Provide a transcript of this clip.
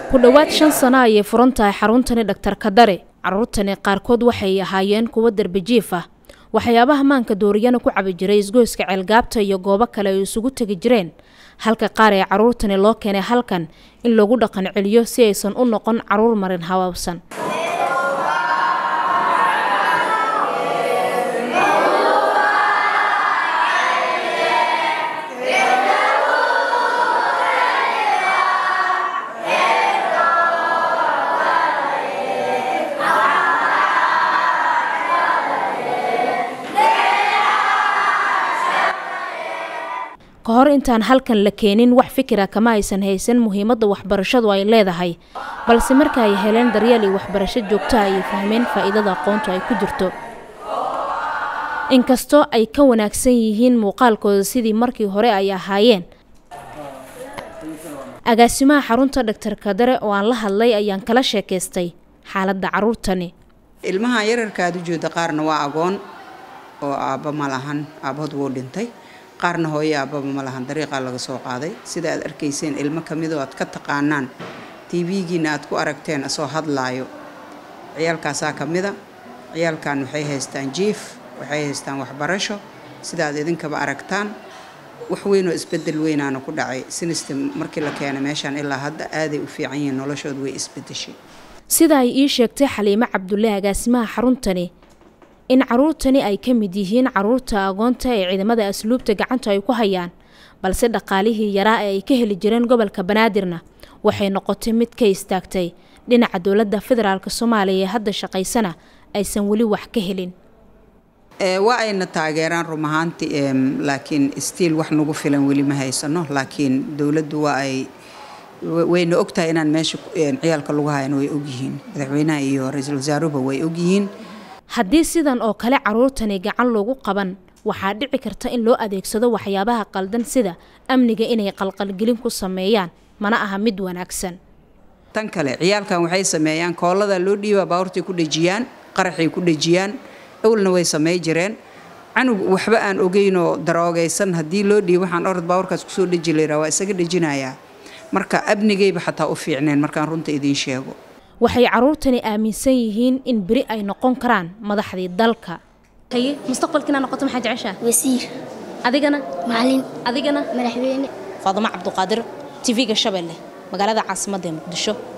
ku dhowaad shan sano ayay furan tahay xaruntani dhaktar kadare caruurtani qaarkood waxay ahaayeen kuwo darbijiif ah waxyaabaha maanka dooriyana ku cabi jiray isgoyska ceelgaabta iyo goobo kale ay isugu tegi jireen halka qaar ee caruurtani loo keenay halkan in lagu dhaqan celiyo si aysan u noqon caruur marin habaabsan ka hor intaan halkan la keenin wax fikira kama aysan haysan muhiimadda waxbarashadu ay leedahay balse marka ay heleen daryeel iyo waxbarasho joogta ayay fahmeen faa'iidada aqoontu ay ku jirto inkastoo ay ka wanaagsan yihiin muuqaalkooda sidii markii hore ay ahaayeen agaasimaha xarunta dhaktar kadare oo aan la hadlay ayaan kala sheekaystay xaaladda caruurtani ilmahan yararkaad u jeeda qaarna waa agoon oo aabba ma lahan aabbahood wuu dhintay qaarna hooyo aabbaba ma lahan dariiqaa laga soo qaaday sida aad arkayseen ilmo ka midoo aad ka taqaanaan tv-giina aad ku aragteen asoo hadlaayo ciyaalkaasaa ka mida ciyaalkan waxay haystaan jiif waxay haystaan waxbarasho sida aad idinkaba aragtaan wax weynoo isbedel weynaana ku dhacay sinista markii la keenay meeshaan ilaa hadda aaday u fiican yihiin noloshooda way isbedeshay sida ay ii sheegtay xaliimo cabdulle agaasimaha xaruntani in caruurtani ay ka mid yihiin caruurta agoonta ee ciidamada asluubta gacanta ay ku hayaan balse dhaqaalihii yaraa ee ay ka heli jireen gobolka banaadirna waxay noqotay mid ka istaagtay dhinaca dowladda federaalk soomaaliya ee hadda shaqaysana aysan weli wax ka helin waa ayna taageeraan rum ahaanti laakiin stiil wax nagu filan weli ma haysano laakiin dowladdu waa ay wayna ogtahay inaan meesha ciyaalka lagu hayan way ogyihiin madaxweynaha iyo ra-iisul wasaaruhuba way ogyihiin haddii sidan oo kale caruurtani gacan loogu qaban waxaa dhici karta in loo adeegsado waxyaabaha qaldan sida amniga inay qalqalgelin ku sameeyaan mana aha mid wanaagsan tan kale ciyaalkan waxay sameeyaan koolada loo dhiibaa baawartay ku dhejiyaan qaraxay ku dhejiyaan awlna way samey jireen canug waxba aan ogeynoo daroogaysan haddii loo dhiibo waxaan orod baawarkaas kusoo dheji layraa waa isaga dhejinayaa marka abnigayba xataa u fiicneen markaan runta idiin sheego waxay caruurtani aaminsan yihiin in beri ay noqon karaan madaxdii dalka haye mustaqbalkiina noqoto maxaa jeceshaa wasiir adigana macalin adigana madaxweyne faadimo cabduqaadir tv-ga shabeelle magaalada caasimadda ee muqdisho